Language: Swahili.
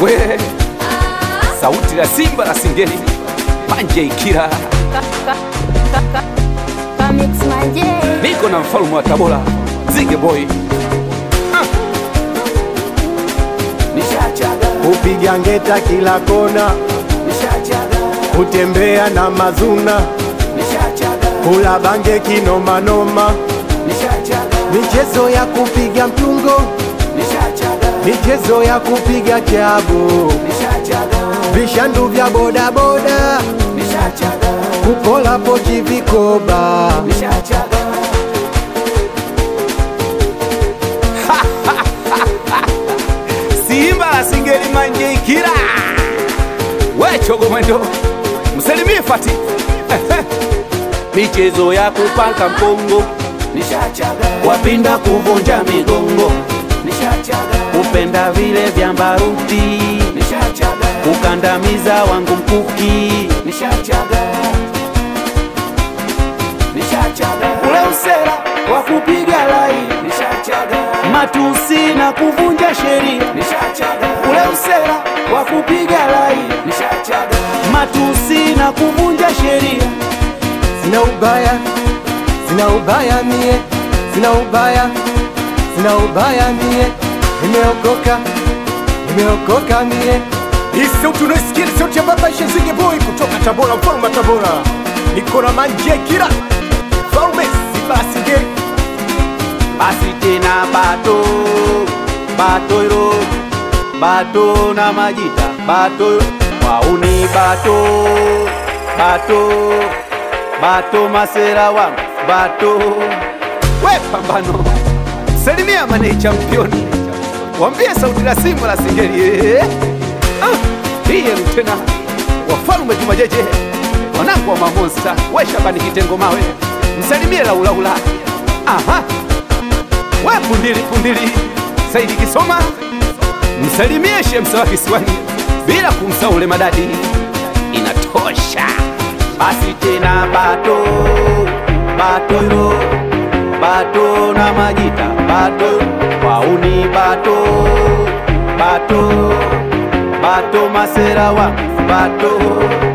we sauti la simba la singeli manje ikira Kamix Manje. niko na mfalme wa tabora zige boy Ah. nishachaga kupiga ngeta kila kona, nishachaga kutembea na mazuna, nishachaga kula bange kinomanoma, nishachaga michezo ya kupiga mtungo, nishachaga michezo ya kupiga chabu, nishachaga vishandu vya bodaboda, nishachaga kupola pochi vikoba, nishachaga simba la singeli manje ikira wechogo mwendo msalimie fati michezo ya kupanga mpongo nishachaga wapinda kuvunja migongo nishachaga kupenda vile vya mbaruti nishachaga kukandamiza wangu mkuki nishachaga nishachaga ule usera wa kupiga lai nishachaga matusi na kuvunja sheria nishachaga ule usera wa kupiga lai nishachaga matusi na kuvunja sheria sina ubaya, sina ubaya mie, sina ubaya, sina ubaya mie, nimeokoka, nimeokoka mie. Hii sauti unaisikia ni sauti ya baba Ishe Zige Boy kutoka Tabora, mfalme wa Tabora. Niko na manje kila mfalme Simba Singeli. basi tena bato batoiro bato na majita bato wauni bato bato bato masera wangu bato we pambano salimia mane championi wambie sauti la simba la singeli eh. ah, hiye lutena wafalme jumajeje wanangu wa mamonsta we shabani kitengo mawe msalimie laulaula aha we pundili pundili Saidi Kisoma, msalimie Shemsa wa Kisiwani bila kumsahau ule madadi, inatosha. Basi tena bato bato yo bato na majita bato wauni bato bato bato masera wa bato